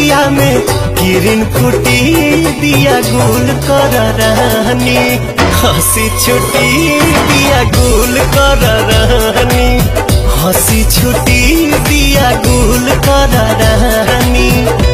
रतिया में किरण फूटी दिया गुल कर रहनी हंसी छुटी दिया गुल कर रहनी हंसी छुटी दिया गुल कर रहनी